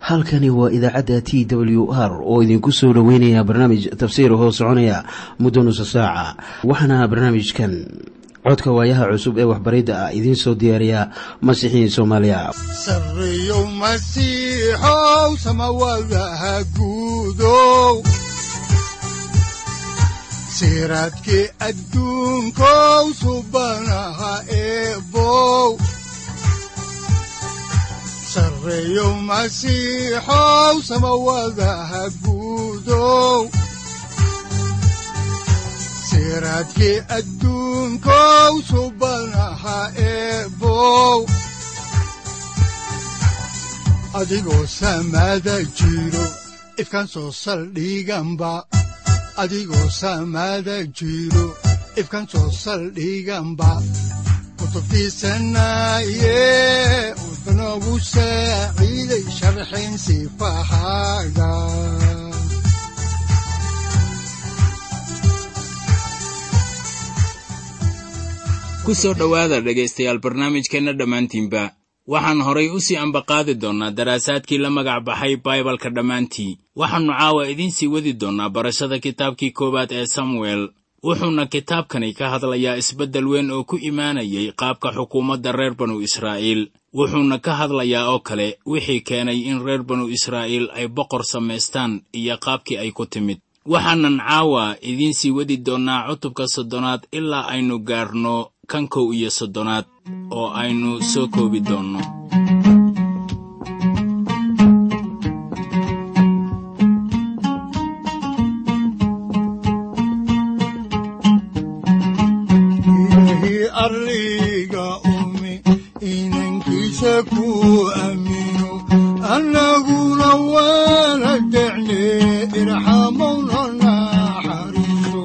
halkani waa idaacadda t w r oo idinku soo dhoweynaya barnaamij tafsiir hoo soconaya muddo nusa saaca waxaana barnaamijkan codka waayaha cusub ee waxbaridda ah idiin soo diyaariya masiixiin soomaaliya sareyow masiixow samawadaha guudow siraadkii adduunkow subanaha eebow sareyow masiixow samawadaha guudow siraadkii adduunkow subanaha eebow adigoo samada jiro ifkaan soo saldhiganba adigoo samada jiro ifkaan soo saldhiganba kutubtiisanaye udanogu saaciiday sharxin sifahaaga ku soo dhowaada dhegaystayaal barnaamijkeenna dhammaantiinba waxaan horay u sii ambaqaadi doonnaa daraasaadkii la magac baxay baibalka dhammaantii waxaannu caawa idiin sii wadi doonnaa barashada kitaabkii koowaad ee samuel wuxuuna kitaabkani ka hadlayaa isbeddel weyn oo ku imaanayay qaabka xukuumadda reer banu israa'iil wuxuuna ka hadlayaa oo kale wixii keenay in reer banu israa'iil ay boqor samaystaan iyo qaabkii ay ku timid waxaanan caawa idiin sii wadi doonnaa cutubka soddonaad ilaa aynu gaarno kan kow iyo soddonaad oo aynu soo koobi doonno ilaahi arliga umi inankiisa ku aamino annaguna waana decne irxamowna naxariiso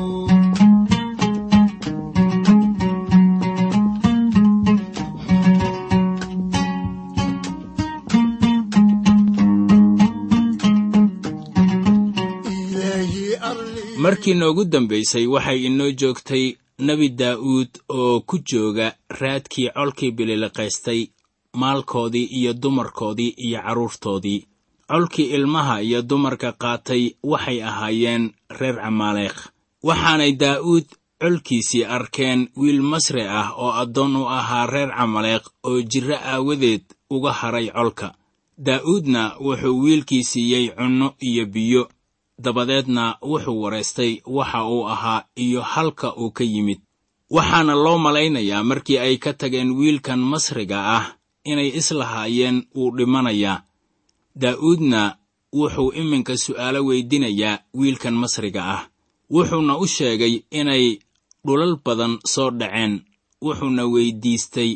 ilaahi arliga markii noogu dambaysay waxay inoo joogtay nebi daa'uud oo ku jooga raadkii colkii bililiqaystay maalkoodii iyo dumarkoodii iyo carruurtoodii colkii ilmaha iyo dumarka qaatay waxay ahaayeen reer camaaleekh waxaanay daa'uud colkiisii arkeen wiil masri ah oo addoon u ahaa reer camaleekh oo jirro aawadeed uga hadhay colka daa'uudna wuxuu wiilkii siiyey cunno iyo biyo dabadeedna wuxuu waraystay waxa uu ahaa iyo halka uu ka yimid waxaana loo malaynayaa markii ay ka tageen wiilkan masriga ah inay islahaayeen wuu dhimanayaa daa'uudna wuxuu iminka su'aalo weydinayaa wiilkan masriga ah wuxuuna u sheegay inay dhulal badan soo dhaceen wuxuuna weyddiistay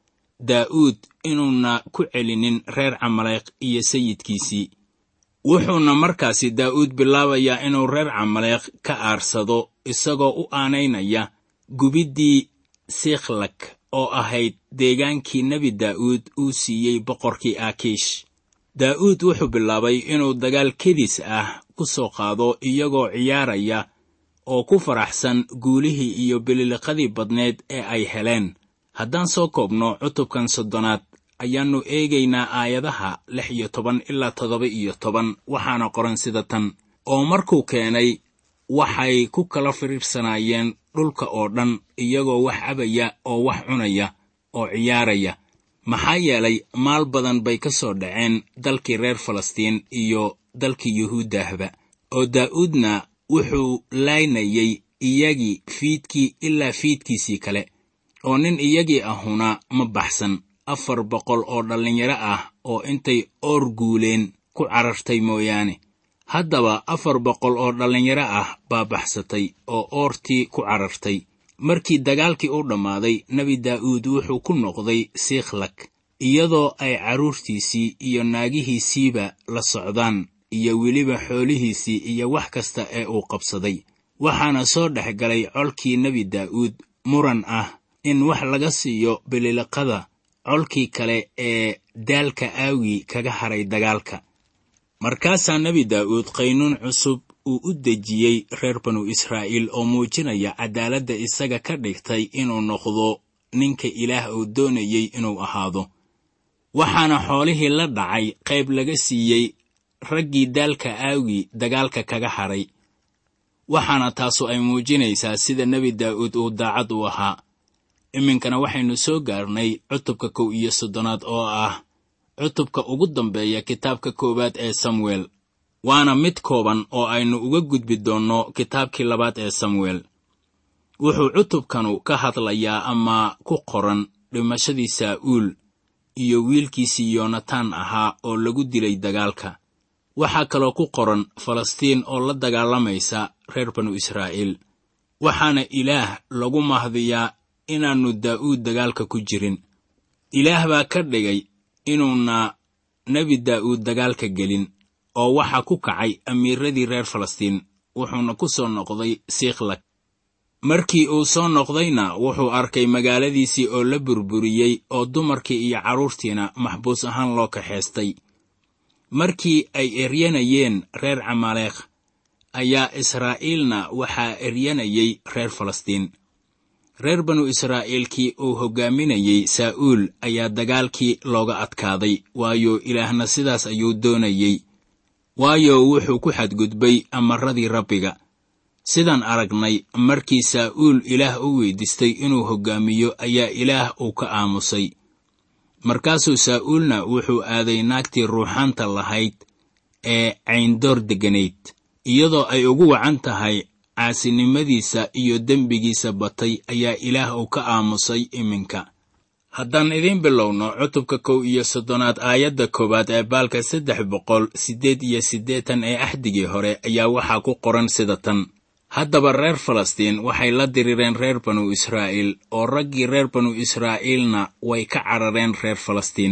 daa'uud inuuna ku celinin reer camaleekh iyo sayidkiisii wuxuuna markaasi daa'uud bilaabayaa inuu reer camaleekh ka aarsado isagoo u aanaynaya gubiddii sikhlak oo ahayd deegaankii nebi daa'uud uu siiyey boqorkii aakiish daa'uud wuxuu bilaabay inuu dagaal kedis ah ku soo qaado iyagoo ciyaaraya oo ku faraxsan guulihii iyo bililiqadii badneed ee ay heleen haddaan soo koobno cutubkan soddonaad ayaannu eegaynaa aayadaha lix iyo toban ilaa toddoba iyo toban waxaana qoran sida tan oo markuu keenay waxay ku kala firiirsanaayeen dhulka oo dhan iyagoo wax cabaya oo wax cunaya oo ciyaaraya maxaa yeelay maal badan bay ka soo dhaceen dalkii reer falastiin iyo dalkii yuhuuddahba oo daa'uudna wuxuu laynayay iyagii fiidkii ilaa fiidkiisii kale oo nin iyagii ahuna ma baxsan afar boqol oo dhallinyaro ah oo intay oor guuleen ku carartay mooyaane haddaba afar boqol oo dhallinyaro ah baa baxsatay oo oortii ku carartay markii dagaalkii u dhammaaday nebi daa'uud wuxuu ku noqday sikhlak iyadoo ay carruurtiisii iyo naagihiisiiba la socdaan iyo weliba xoolihiisii iyo wax kasta ee uu qabsaday waxaana soo dhex galay colkii nebi daa'uud muran ah in wax laga siiyo bililiqada colkii kale ee daalka aawii kaga hadhay dagaalka markaasaa nebi daa'uud qaynuun cusub uu u dejiyey reer banu israa'iil oo muujinaya caddaaladda isaga ka dhigtay inuu noqdo ninka ilaah uu doonayey inuu ahaado waxaana xoolihii la dhacay qayb laga siiyey raggii daalka aawgii dagaalka kaga hadhay waxaana taasu ay muujinaysaa sida nebi daa'uud uu daacad u ahaa iminkana waxaynu soo gaarnay cutubka kow iyo soddonaad oo ah cutubka ugu dambeeya kitaabka koowaad ee samuel waana mid kooban oo aynu uga gudbi doonno kitaabkii labaad ee samuel wuxuu cutubkanu ka hadlayaa ama ku qoran dhimashadii saa'uul iyo wiilkiisii yoonataan ahaa oo lagu dilay dagaalka waxaa kaloo ku qoran falastiin oo la dagaalamaysa reer banu israa'iil waxaana ilaah lagu mahdiyaa inaannu daa'uud dagaalka ku jirin ilaah baa ka dhigay inuuna nebi daa'uud dagaalka gelin oo waxaa ku kacay amiiradii reer falastiin wuxuuna ku soo noqday siiklag markii uu soo noqdayna wuxuu arkay magaaladiisii oo la burburiyey oo dumarkii iyo carruurtiina maxbuus ahaan loo kaxaystay markii ay eryanayeen reer camaleekh ayaa israa'iilna waxaa eryanayay reer falastiin reer banu israa'iilkii uu hoggaaminayey saa'uul ayaa dagaalkii looga adkaaday waayo ilaahna sidaas ayuu doonayey waayo wuxuu ku xadgudbay amarradii rabbiga sidaan aragnay markii saa'uul ilaah u weydiistay inuu hoggaamiyo ayaa ilaah uu ka aamusay markaasuu saa'uulna wuxuu aaday naagtii ruuxaanta lahayd ee cayndoor degganayd iyadoo ay ugu wacan tahay caasinimadiisa iyo dembigiisa batay ayaa ilaah uu ka aamusay iminka haddaan idiin bilowno cutubka kow iyo soddonaad aayadda koowaad ee baalka saddex boqol siddeed iyo siddeetan ee axdigii hore ayaa waxaa ku qoran sida tan haddaba reer falastiin waxay la dirireen reer banu israa'iil oo raggii reer banu israa'iilna way ka carareen reer falastiin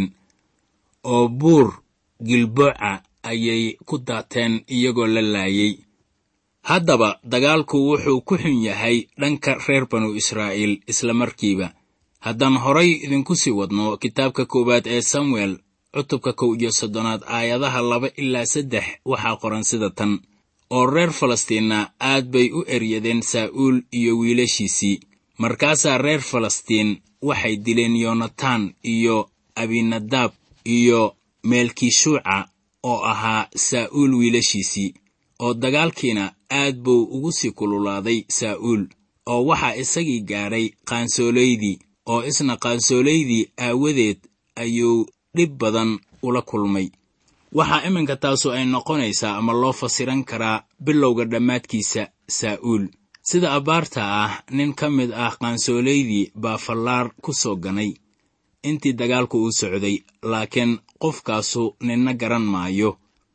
oo buur gilbooca ayay ku daateen iyagoo la laayay haddaba dagaalku wuxuu ku xun yahay dhanka reer banu israa'iil isla markiiba haddaan horay idinku sii wadno kitaabka koowaad ee samuel cutubka kow iyo soddonaad aayadaha laba ilaa saddex waxaa qoran sida tan oo reer falastiinna aad bay u eryadeen saa'uul iyo wiilashiisii markaasaa reer falastiin waxay dileen yoonataan iyo abinadaab iyo meelkishuuca oo ahaa saa'uul wiilashiisii oo dagaalkiina aad buu ugu sii kululaaday saa'uul oo waxaa isagii gaadhay qaansoolaydii oo isna qaansoolaydii aawadeed ayuu dhib badan ula kulmay waxaa iminka taasu ay noqonaysaa ama loo fasiran karaa bilowga dhammaadkiisa saa'uul sida abbaarta ah nin ka mid ah qaansoolaydii baa fallaar ku soo ganay intii dagaalku uu socday laakiin qofkaasu ninna garan maayo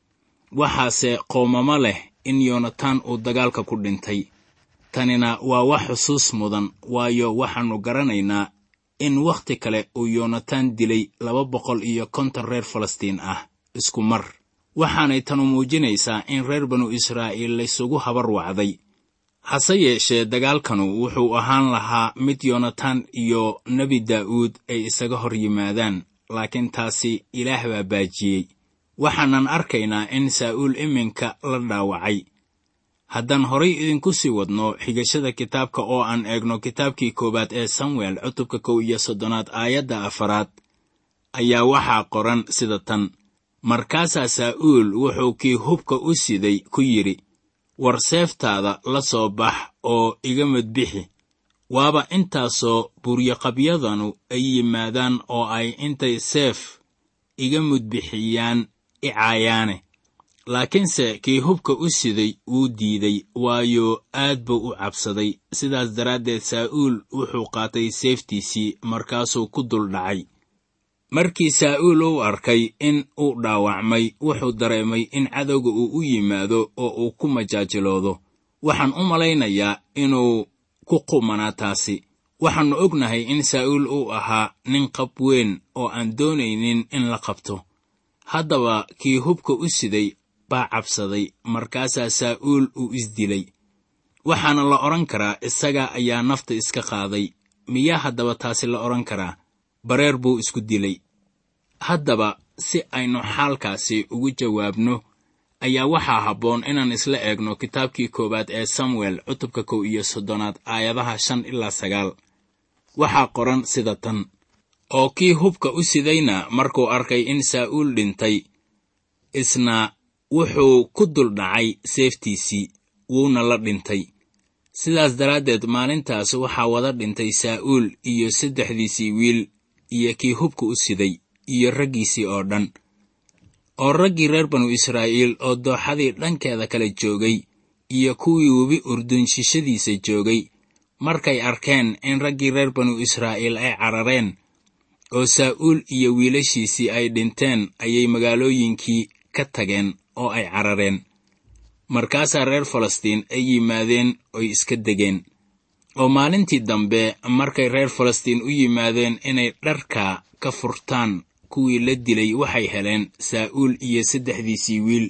waxaase qoomamo leh in yoonataan uu dagaalka ku dhintay tanina waa wax xusuus mudan waayo waxaannu garanaynaa in wakhti kale uu yoonataan dilay laba boqol iyo konton reer falastiin ah isku mar waxaanay tanu muujinaysaa in reer banu israa'iil laysugu habar wacday hase yeeshee dagaalkanu wuxuu ahaan lahaa mid yoonataan iyo nebi daa'uud ay isaga hor yimaadaan laakiin taasi ilaah baa baajiyey waxaanan arkaynaa in saa'uul iminka la dhaawacay haddaan horay idinku sii wadno xigashada kitaabka oo aan eegno kitaabkii koowaad ee samuel cutubka kow iyo soddonaad aayadda afaraad ayaa waxaa qoran sida tan markaasaa saa'uul wuxuu kii hubka u siday ku yidhi war seeftaada la soo bax oo iga madbixi waaba intaasoo buryaqabyadanu ay yimaadaan oo ay intay seef iga mudbixiyaan i caayaane laakiinse kii hubka u siday wuu diiday waayo aad buu u cabsaday sidaas daraaddeed saa'uul wuxuu qaatay seeftiisii markaasuu ku dul dhacay markii saa'uul uu arkay in uu dhaawacmay wuxuu dareemay in cadowga uu u yimaado oo uu ku majaajiloodo waxaan u malaynayaa inuu ku qumanaa taasi waxaannu ognahay in saa'uul uu ahaa nin qab weyn oo aan doonaynin in la qabto haddaba kii hubka u siday baa cabsaday markaasaa saa'uul uu isdilay waxaana la odhan karaa isaga ayaa nafta iska qaaday miyaa haddaba taasi la odhan karaa bareer buu isku dilay haddaba si aynu xaalkaasi ugu jawaabno ayaa waxaa habboon inaan isla eegno kitaabkii koowaad ee samuel cutubka kow iyo soddonaad aayadaha shan ilaa sagaal waxaa qoran sida tan oo kii hubka u sidayna markuu arkay in saa'uul dhintay isna wuxuu ku duldhacay seeftiisii wuuna la dhintay sidaas daraaddeed maalintaas waxaa wada dhintay saa'uul iyo saddexdiisii wiil iyo kii hubka u siday iyo raggiisii oo dhan oo raggii reer banu israa'iil oo dooxadii dhankeeda kala joogay iyo kuwii webi urdun shishadiisa joogay markay arkeen in raggii reer banu israa'iil ay carareen oo saa'uul iyo wiilashiisii ay dhinteen ayay magaalooyinkii ka tageen oo ay carareen markaasaa reer falastiin ay yimaadeen oy iska degeen oo maalintii dambe markay reer falastiin u yimaadeen inay dharka ka furtaan kuwii la dilay waxay heleen saa'uul iyo saddexdiisii wiil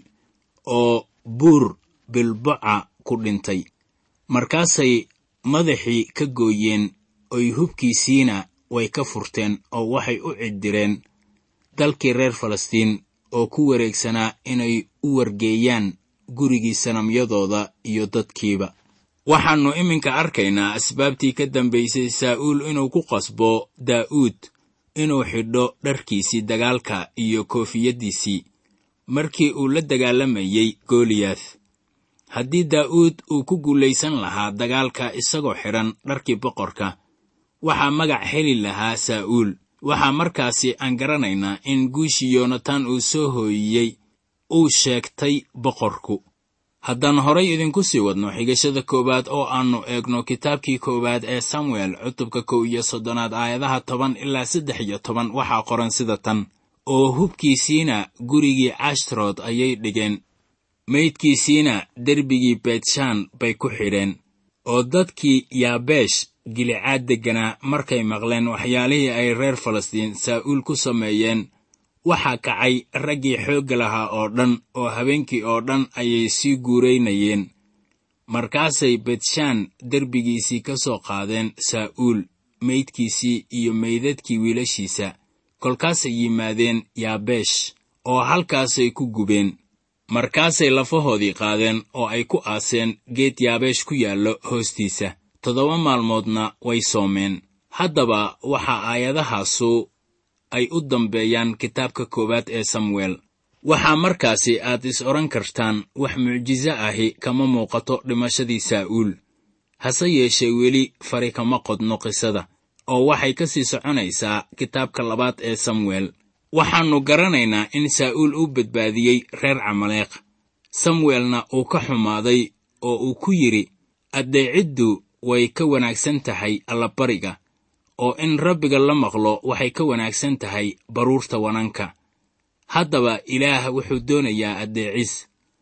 oo buur bilboca ku dhintay markaasay madaxii ka gooyeen oy hubkiisiina way ka furteen oo waxay u ciddireen dalkii reer falastiin oo ku wareegsanaa inay u wargeeyaan gurigii sanamyadooda iyo dadkiiba waxaannu iminka arkaynaa asbaabtii ka dambaysay saa'uul inuu ku qasbo daa'uud inuu xidho dharkiisii dagaalka iyo koofiyaddiisii markii uu la dagaalamayey goliyaath haddii daa'uud uu ku guulaysan lahaa dagaalka isagoo xidhan dharkii boqorka waxaa magac heli lahaa saa'uul waxaa markaasi aan garanaynaa in guushii yonatan uu soo hooyiyey uu sheegtay boqorku haddaan horay idinku sii wadno xigashada koowaad oo aannu eegno kitaabkii koowaad ee samuel cutubka kow iyo soddonaad aayadaha toban ilaa saddex iyo toban waxaa qoran sida tan oo hubkiisiina gurigii cashtrood ayay dhigeen meydkiisiina derbigii beetshaan bay ku xidheen oo dadkii yaabeesh gilicaad degganaa markay maqleen waxyaalihii ay reer falastiin saa'uul ku sameeyeen waxaa kacay raggii xoogga lahaa oo dhan oo habeenkii oo dhan ayay sii guuraynayeen markaasay betshaan derbigiisii ka soo qaadeen saa'uul meydkiisii iyo meydadkii wiilashiisa kolkaasay yimaadeen yaabeesh oo halkaasay ku gubeen markaasay lafahoodii qaadeen oo ay ku aaseen geed yaabeesh ku yaallo hoostiisa toddoba maalmoodna way soomeen haddaba waxaa aayadahaasu ay u dambeeyaan kitaabka koowaad ee samuel waxaa markaasi aad is odhan kartaan wax mucjiso ahi kama muuqato dhimashadii saa'uul hase yeeshee weli fari kama qodno qisada oo waxay ka sii soconaysaa kitaabka labaad ee samuel waxaannu garanaynaa in saa'uul uu badbaadiyey reer camaleeq samuelna uu ka xumaaday oo uu ku yidhi addeeciddu way ka wanaagsan tahay allabariga oo in rabbiga la maqlo waxay ka wanaagsan tahay baruurta wananka haddaba ilaah wuxuu doonayaa addeecis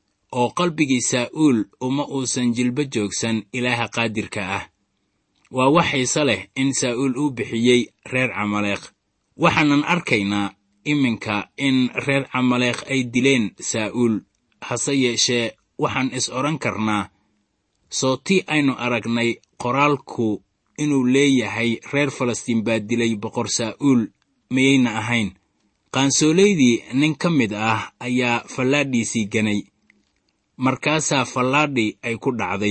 oo qalbigii saa'uul uma uusan jilbo joogsan ilaaha qaadirka ah waa wax xiise leh in saa'uul uu bixiyey reer camaleeq waxaanan arkaynaa iminka in reer camaleeq ay dileen saa'uul hase yeeshee waxaan is odhan karnaa soo tii aynu aragnay qoraalku inuu leeyahay reer falastiin baa dilay boqor saa'uul miyayna ahayn qaansoolaydii nin ka mid ah ayaa fallaadhiisii ganay markaasaa fallaadhi ay ku dhacday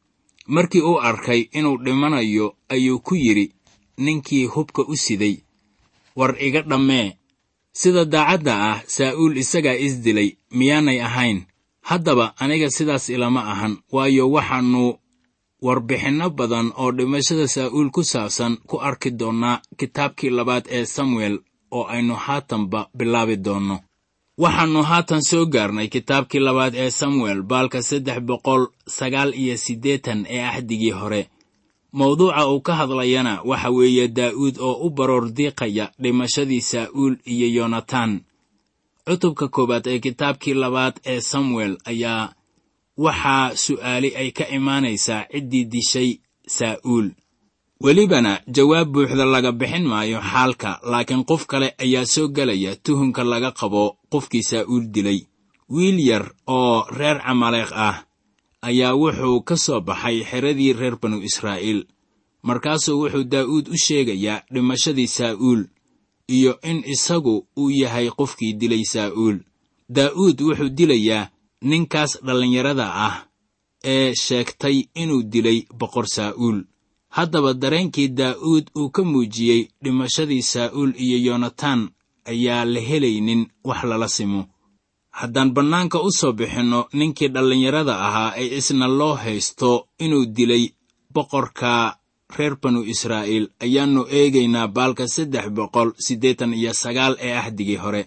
markii uu arkay inuu dhimanayo ayuu ku yidhi ninkii hubka u siday war iga dhammee sida daacadda ah saa'uul isagaa is dilay miyaanay ahayn haddaba aniga sidaas ilama ahan waayo waxaannu warbixinno badan oo dhimashada saa'uul ku saabsan ku arki doonnaa kitaabkii labaad ee samuel oo aynu haatanba bilaabi doonno waxaannu haatan soo gaarnay kitaabkii labaad ee samuel baalka saddex boqol sagaal iyo siddeetan ee axdigii hore mawduuca uu ka hadlayana waxa weeye daa'uud oo u baroor diiqaya dhimashadii saa'uul iyo yonatan cutubka koowaad ee kitaabkii labaad ee samuel ayaa waxaa su'aali ay ka imaanaysaa ciddii dishay saa'uul welibana jawaab buuxda laga bixin maayo xaalka laakiin qof kale ayaa soo gelaya tuhunka laga qabo qofkii saa'uul dilay wiil yar oo reer camaleeq ah ayaa wuxuu ka soo baxay xeradii reer banu israa'iil markaasuu wuxuu daa'uud u sheegayaa dhimashadii saa'uul iyo in isagu uu yahay qofkii dilay saa'uul daa'uud wuxuu dilayaa ninkaas dhallinyarada ah ee sheegtay inuu dilay boqor saa'uul haddaba dareenkii daa'uud uu ka muujiyey dhimashadii saa'uul iyo yonatan ayaa la helaynin wax lala simo haddaan bannaanka u soo bixinno ninkii dhallinyarada ahaa ee isna loo haysto inuu dilay boqorka reer banu israa'iil ayaannu eegaynaa baalka saddex boqol siddeetan iyo sagaal ee ahdigii hore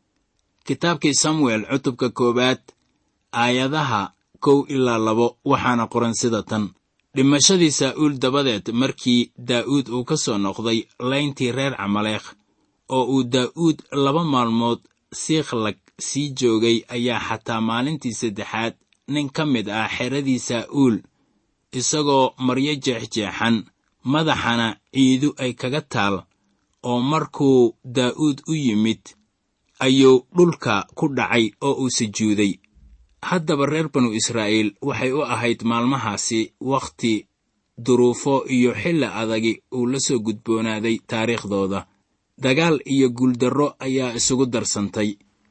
kitaabkii samuel cutubka koowaad aayadaha kow ilaa labo waxaana qoran sida tan dhimashadii saa'uul dabadeed markii daa'uud uu ka soo noqday layntii reer camaleekh oo uu daa'uud laba maalmood siiklag sii joogay ayaa xataa maalintii saddexaad nin ka mid ah xeradii saa'uul isagoo maryo jeexjeexan madaxana ciidu ay kaga taal oo markuu daa'uud u yimid ayuu dhulka ku dhacay oo uu sujuuday haddaba reer banu israa'iil waxay u ahayd maalmahaasi wakhti duruufo iyo xilli adagi uu la soo gudboonaaday taariikhdooda dagaal iyo guuldarro ayaa isugu darsantay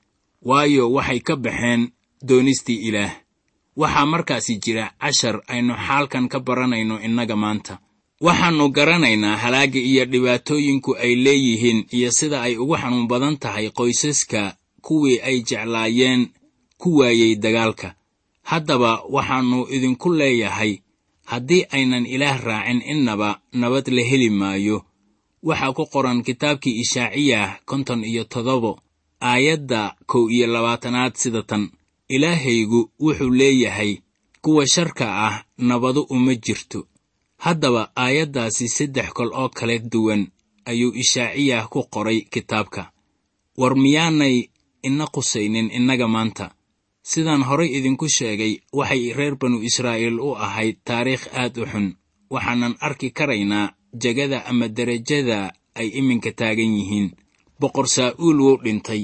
waayo waxay ka baxeen doonistii ilaah waxaa markaasi jira cashar aynu xaalkan ka baranayno innaga maanta waxaannu garanaynaa halaagga iyo dhibaatooyinku ay leeyihiin iyo sida ay ugu xanuun badan tahay qoysaska kuwii ay jeclaayeen ku waayey dagaalka haddaba waxaannu idinku leeyahay haddii aynan ilaah raacin innaba nabad la heli maayo waxaa ku qoran kitaabkii ishaaciyah konton iyo toddobo aayadda kow iyo labaatanaad sida tan ilaahaygu wuxuu leeyahay kuwa sharka ah nabadu uma jirto haddaba aayaddaasi saddex kol oo kala duwan ayuu ishaaciyah ku qoray kitaabka war miyaanay ina qusaynin innaga maanta sidaan horay idinku sheegay waxay reer banu israa'iil u ahayd taariikh aad u xun waxaanan arki karaynaa jegada ama derajada ay iminka taagan yihiin boqor saa'uul wuu dhintay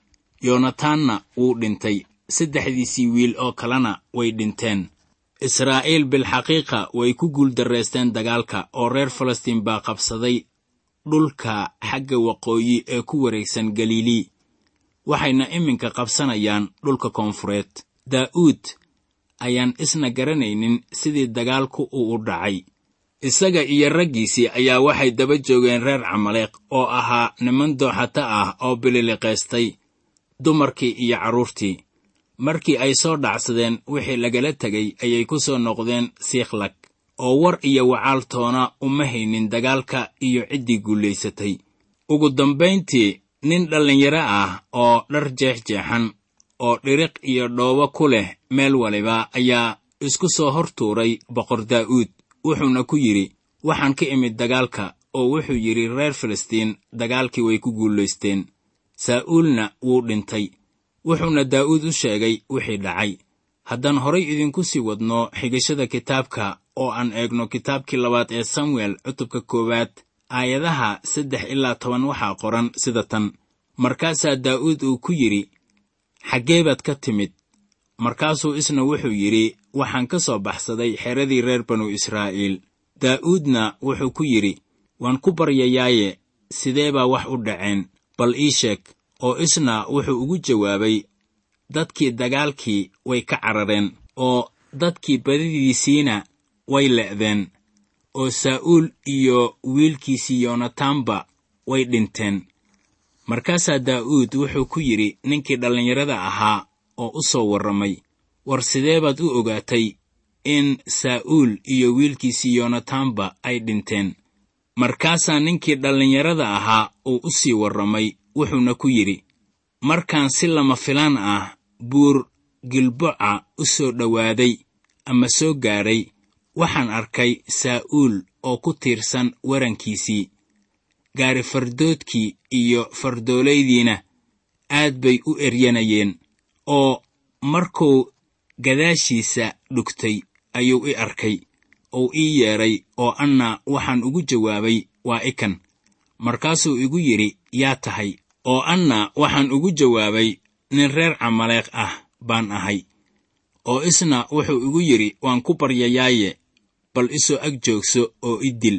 yonataanna wuu dhintay saddexdiisii wiil oo kalena way dhinteen israa'iil bilxaqiiqa way ku guuldarraysteen dagaalka oo reer falastiin baa qabsaday dhulka xagga waqooyi ee ku wareegsan galilii waxayna iminka qabsanayaan dhulka koonfureed daa'uud ayaan isna garanaynin sidii dagaalku uu u dhacay isaga iyo raggiisii ayaa waxay daba joogeen reer camaleeq oo ahaa niman dooxata ah oo bililiqaystay dumarkii iyo carruurtii markii ay soo dhacsadeen wixii lagala tegay ayay ku soo noqdeen siiklag oo war iyo wacaaltoona uma haynin dagaalka iyo ciddii guulaysatay ugu dambayntii nin dhallinyaro ah oo dhar jeexjeexan oo dhiriq iyo dhoobo ku leh meel waliba ayaa isku soo hor tuuray boqor daa'uud wuxuuna ku yidhi waxaan ka imid dagaalka oo wuxuu yidhi reer filistiin dagaalkii way ku guulaysteen saa'uulna wuu dhintay wuxuuna daa'uud u sheegay wixii dhacay haddaan horay idinku sii wadno xigashada kitaabka oo aan eegno kitaabkii labaad ee samuel cutubka koowaad aayadaha saddex ilaa toban waxaa qoran sida tan markaasaa daa'uud uu ku yidhi xaggee baad ka timid markaasuu isna wuxuu yidhi waxaan ka soo baxsaday xeradii reer banu israa'iil daa'uudna wuxuu ku yidhi waan ku baryayaaye sidee baa wax u dhaceen bal ii sheeg oo isna wuxuu ugu jawaabay dadkii dagaalkii way ka carareen oo dadkii badidiisiina way le'deen oo saa'uul iyo wiilkiisii yonataanba way dhinteen markaasaa daa'uud wuxuu ku yidhi ninkii dhallinyarada ahaa oo u soo warramay war sidee baad u ogaatay in saa'uul iyo wiilkiisii yonataanba ay dhinteen markaasaa ninkii dhallinyarada ahaa uu u sii warramay wuxuuna ku yidhi markaan si lama filaan ah buur gilboca u soo dhowaaday ama soo gaadhay waxaan arkay saa'uul oo ku tiirsan warankiisii gaari fardoodkii iyo fardooleydiina aad bay u eryanayeen oo markuu gadaashiisa dhugtay ayuu i arkay ou ii yeedhay oo anna waxaan ugu jawaabay waa ikan markaasuu igu yidhi yaa tahay oo anna waxaan ugu jawaabay nin reer camaleeq ah baan ahay oo isna wuxuu igu yidhi waan ku baryayaaye bal isoo ag joogso oo i dil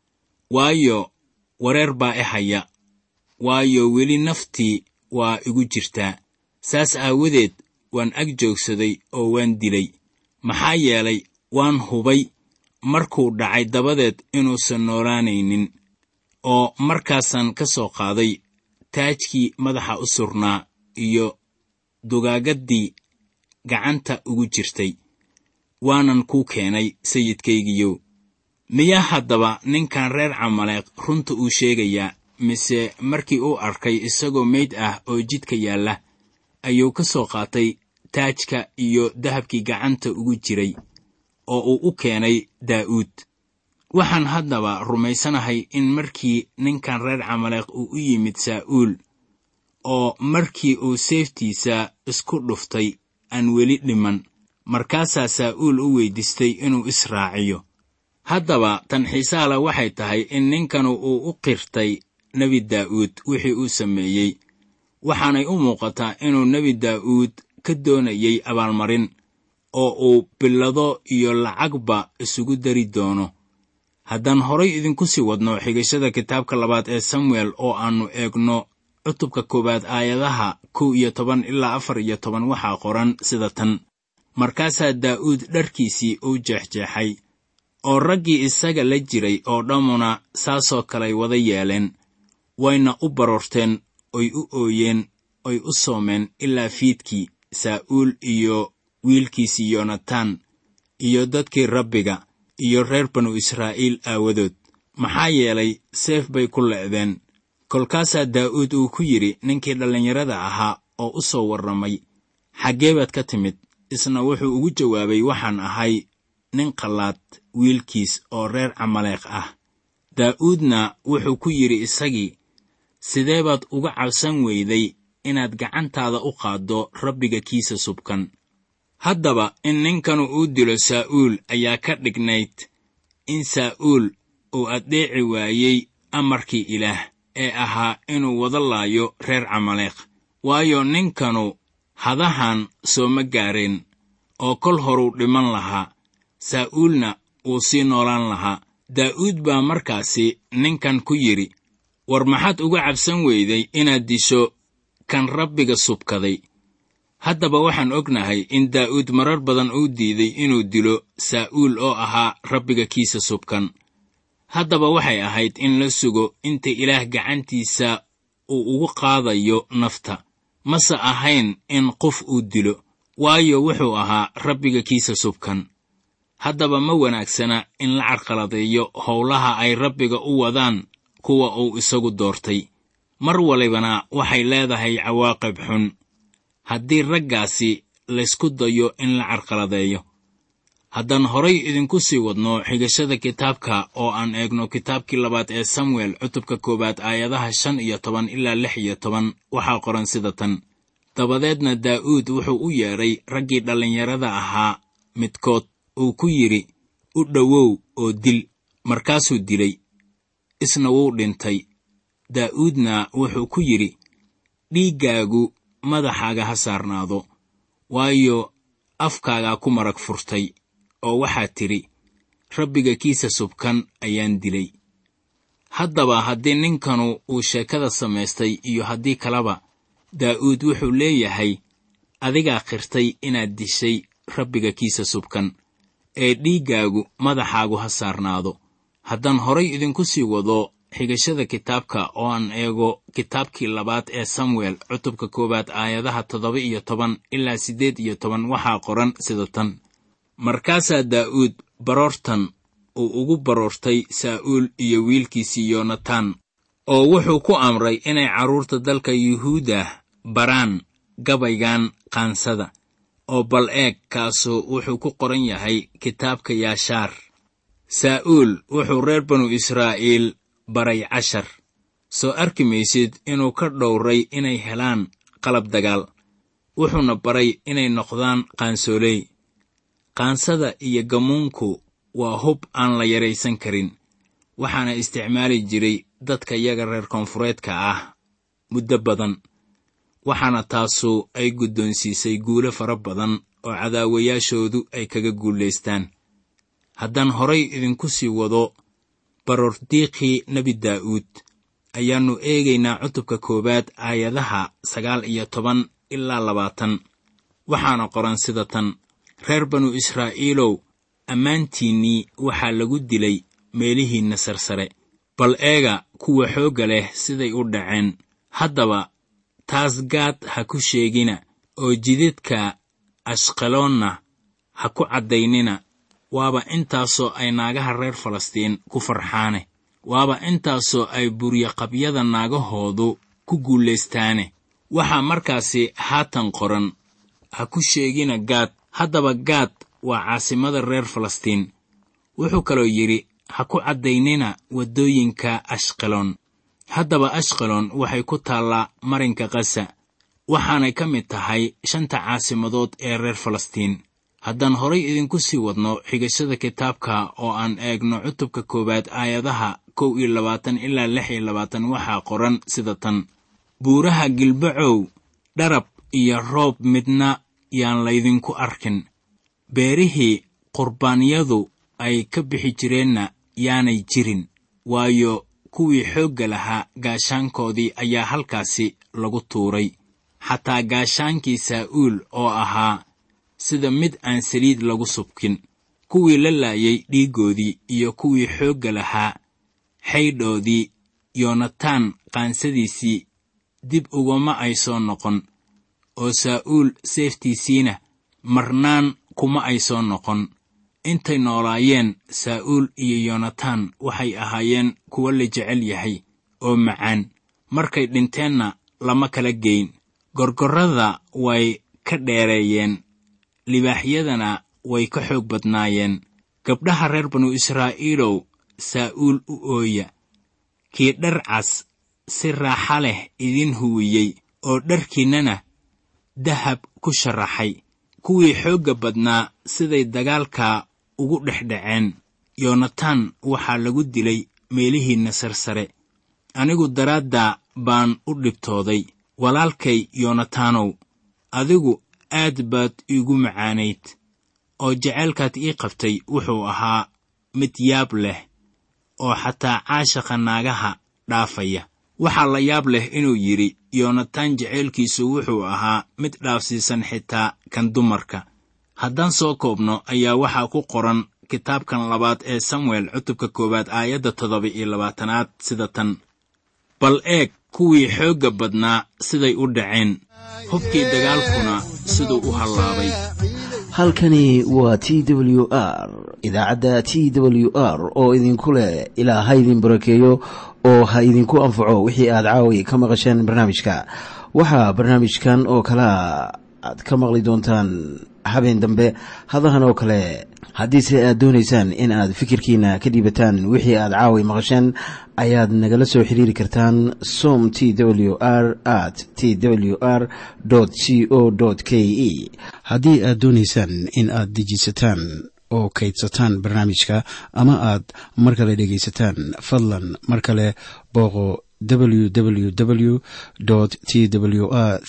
waayo wareer baa i haya waayo weli naftii waa igu jirtaa saas aawadeed waan ag joogsaday oo waan dilay maxaa yeelay waan hubay markuu dhacay dabadeed inuusan noolaanaynin oo markaasaan ka soo qaaday taajkii madaxa u surnaa iyo dugaagaddii gacanta ugu jirtay waanan kuu keenay sayidkaygiyow miyaa haddaba ninkan reer camaleeq runta uu sheegayaa mise markii uu arkay isagoo meyd ah oo jidka yaalla ayuu ka soo qaatay taajka iyo dahabkii gacanta ugu jiray oo uu u keenay daa'uud waxaan haddaba rumaysanahay in markii ninkan reer camaleeq uu u yimid saa'uul oo markii uu seeftiisa isku dhuftay aan weli dhiman markaasaa saa'uul u weyddiistay inuu israaciyo haddaba tan xiisaale waxay tahay in ninkanu uu u qirtay nebi daa'uud wixii uu sameeyey waxaanay u muuqataa inuu nebi daa'uud ka doonayay abaalmarin oo uu billado iyo lacagba isugu dari doono haddaan horay idinku sii wadno xigashada kitaabka labaad ee samuel oo aannu eegno cutubka koowaad aayadaha kow iyo toban ilaa afar iyo toban waxaa qoran sida tan markaasaa daa'uud dharkiisii uu jeexjeexay oo raggii isaga la jiray oo dhammuna saasoo kaley wada yeeleen wayna u baroorteen oy u ooyeen oy u soomeen ilaa fiidkii saa'uul iyo wiilkiisii yonataan iyo dadkii rabbiga iyo reer banu israa'iil aawadood maxaa yeelay seef bay ku le'deen kolkaasaa daa'uud uu ku yidhi ninkii dhallinyarada ahaa oo u soo warramay xaggee baad ka timid isna wuxuu ugu jawaabay waxaan ahay nin qallaad wiilkiis oo reer camaleeq ah daa'uudna wuxuu ku yidhi isagii sidee baad uga cabsan weyday inaad gacantaada u qaaddo rabbiga kiisa subkan haddaba in ninkanu uu dilo saa'uul ayaa ka dhignayd in saa'uul uu addeeci waayey amarkii ilaah ee ahaa inuu wada laayo reer camaleeq waayo ninkanu hadahan soo ma gaareen oo kol horuu dhiman lahaa saa'uulna wuu sii noolaan lahaa daa'uud baa markaasi ninkan ku yidhi war maxaad uga cabsan weyday inaad disho kan rabbiga subkaday haddaba waxaan ognahay in daa'uud marar badan uu diiday inuu dilo saa'uul oo ahaa rabbiga kiisa subkan haddaba waxay ahayd in la sugo inta ilaah gacantiisa uu ugu qaadayo nafta mase ahayn in qof uu dilo waayo wuxuu ahaa rabbiga kiisa subkan haddaba ma wanaagsana in la carqaladeeyo howlaha ay rabbiga u wadaan kuwa uu isagu doortay mar walibana waxay leedahay cawaaqib xun haddii raggaasi laysku dayo in la carqaladeeyo haddaan horay idinku sii wadno xigashada kitaabka oo aan eegno kitaabkii labaad ee samuel cutubka koowaad aayadaha shan iyo toban ilaa lix iyo toban waxaa qoran sida tan dabadeedna daa'uud wuxuu u yeedhay raggii dhallinyarada ahaa midkood uu ku yidhi u dhowow oo dil markaasuu dilay isna wuu dhintay daa'uudna wuxuu ku yidhi dhiiggaagu madaxaaga ha saarnaado waayo afkaagaa ku marag furtay oo waxaad tidhi rabbiga kiisa subkan ayaan dilay haddaba haddii ninkanu uu sheekada samaystay iyo haddii kaleba daa'uud wuxuu leeyahay adigaa qirtay inaad dishay rabbiga kiisa subkan ee dhiiggaagu madaxaagu ha saarnaado haddaan horay idinku sii wado xigashada kitaabka oo aan eego kitaabkii labaad ee samuel cutubka koowaad aayadaha toddoba iyo toban ilaa siddeed iyo toban waxaa qoran sida tan markaasaa daa'uud baroortan uu ugu baroortay saa'uul iyo wiilkiisii yonataan oo wuxuu ku amray inay carruurta dalka yuhuuda baraan gabaygan qaansada oo bal eeg kaasu wuxuu ku qoran yahay kitaabka yaashaar saa'uul wuxuu reer banu israa'iil baray cashar soo arki maysid inuu ka dhowray inay helaan qalab dagaal wuxuuna baray inay noqdaan qaansooley qaansada iyo gamuunku waa hub aan la yaraysan karin waxaana isticmaali jiray dadka yaga reer koonfureedka ah muddo badan waxaana taasu ay guddoonsiisay guulo fara badan oo cadaawayaashoodu ay kaga guulaystaan haddaan horay idinku sii wado baroordiiqii nebi daa'uud ayaannu eegaynaa cutubka koowaad aayadaha sagaal iyo toban ilaa labaatan waxaana qoran sida tan reer banu israa'iilow ammaantiinnii waxaa lagu dilay meelihiinna sarsare bal eega kuwa xoogga leh siday u dhaceen haddaba taas gaad ha ku sheegina oo jidadka ashqaloonna ha ku caddaynina waaba intaasoo ay naagaha reer falastiin ku farxaane waaba intaasoo ay buryaqabyada naagahoodu ku guulaystaane waxaa markaasi haatan qoran ha ku sheegina gaad haddaba gaad waa caasimada reer falastiin wuxuu kaloo yidhi ha ku caddaynina waddooyinka ashqaloon haddaba ashqaloon waxay ku taallaa marinka kasa waxaanay ka mid tahay shanta caasimadood ee reer falastiin haddaan horay idinku sii wadno xigashada kitaabka oo aan eegno cutubka koowaad aayadaha kow iyo labaatan ilaa lix iyo labaatan waxaa qoran sida tan buuraha gilbacow dharab iyo roob midna yaan laydinku arkin beerihii qurbaanyadu ay ka bixi jireenna yaanay jirin waayo kuwii xoogga lahaa gaashaankoodii ayaa halkaasi lagu tuuray xataa gaashaankii saa'uul oo ahaa sida mid aan saliid lagu subkin kuwii la laayay dhiiggoodii iyo kuwii xoogga lahaa xaydhoodii yoonataan qaansadiisii dib ugama ay soo noqon oo saa'uul seeftiisiina marnaan kuma ay soo noqon intay noolaayeen saa'uul iyo yoonataan waxay ahaayeen kuwo la jecel yahay oo macaan markay dhinteenna lama kala geyn gorgorrada way ka dheereeyeen libaaxyadana way ka xoog badnaayeen gabdhaha reer banu israa'iilow saa'uul u ooya kii dhar cas si raaxa leh idin huwiyey oo dharkiinnana dahab ku sharaxay kuwii xoogga badnaa siday dagaalka ugu dhexdhaceen yoonataan waxaa lagu dilay meelihiinna sarsare anigu daraadda baan u dhibtooday walaalkay yoonataanow adigu aad baad iigu macaanayd oo jaceylkaad ii qabtay wuxuu ahaa mid yaab leh oo xataa caashaqa naagaha dhaafaya waxaa la yaab leh inuu yidhi yoonataan jaceylkiisu wuxuu ahaa mid dhaafsiisan xitaa kan dumarka haddaan soo koobno ayaa waxaa ku qoran kitaabkan labaad ee samuel cutubka koowaad aayadda toddoba iyo labaatanaad sida tan bal eeg kuwii xoogga badnaa siday u dhaceen hubkii dagaalkuna siduu u hallaabay halkani waa t w r idaacadda t w r oo idinku leh ilaa ha idin barakeeyo oo ha idinku anfaco wixii aad caawi ka maqasheen barnaamijka waxaa barnaamijkan oo kalea aad ka maqli doontaan habeen dambe hadahan oo kale haddiise aad doonaysaan in aad fikirkiina ka dhiibataan wixii aad caawi maqasheen ayaad nagala soo xiriiri kartaan som t w r at t w r c o k e haddii aad doonaysaan in aad dejiisataan oo kaydsataan barnaamijka ama aad mar kale dhegaysataan fadlan mar kale booqo www t w r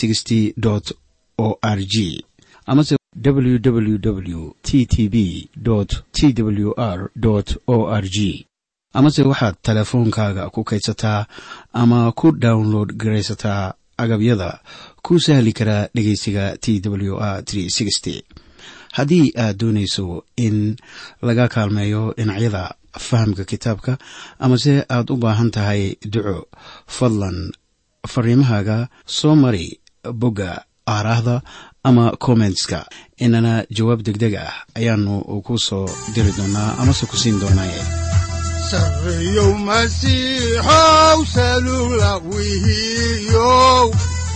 o r g amase www t t b t w r o r g amase waxaad teleefoonkaaga ku kaydsataa ama ku download garaysataa agabyada ku sahli karaa dhegeysiga t w r haddii aad doonayso in laga kaalmeeyo dhinacyada fahamka kitaabka amase aad u baahan tahay duco fadlan fariimahaaga soo mari bogga aaraahda ama kommentska inana jawaab degdeg ah ayaanu ku soo diri doonaa amase ku siin doonaaye sarreyow masiixow salugla wihiyow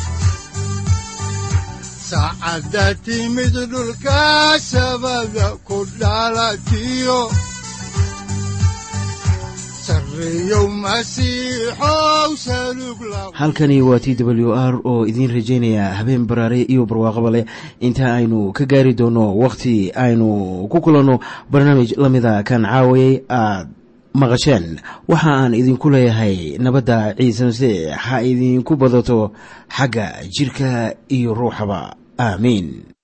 saacadda timid dhulka sabada ku dhalatiyo halkani waa t w r oo idiin rajaynaya habeen baraare iyo barwaaqaba leh inta aynu ka gaari doono wakhti aynu ku kulanno barnaamij la mida kan caawayay aad maqasheen waxa aan idinku leeyahay nabadda ciise masiix ha idinku badato xagga jidhka iyo ruuxaba aamiin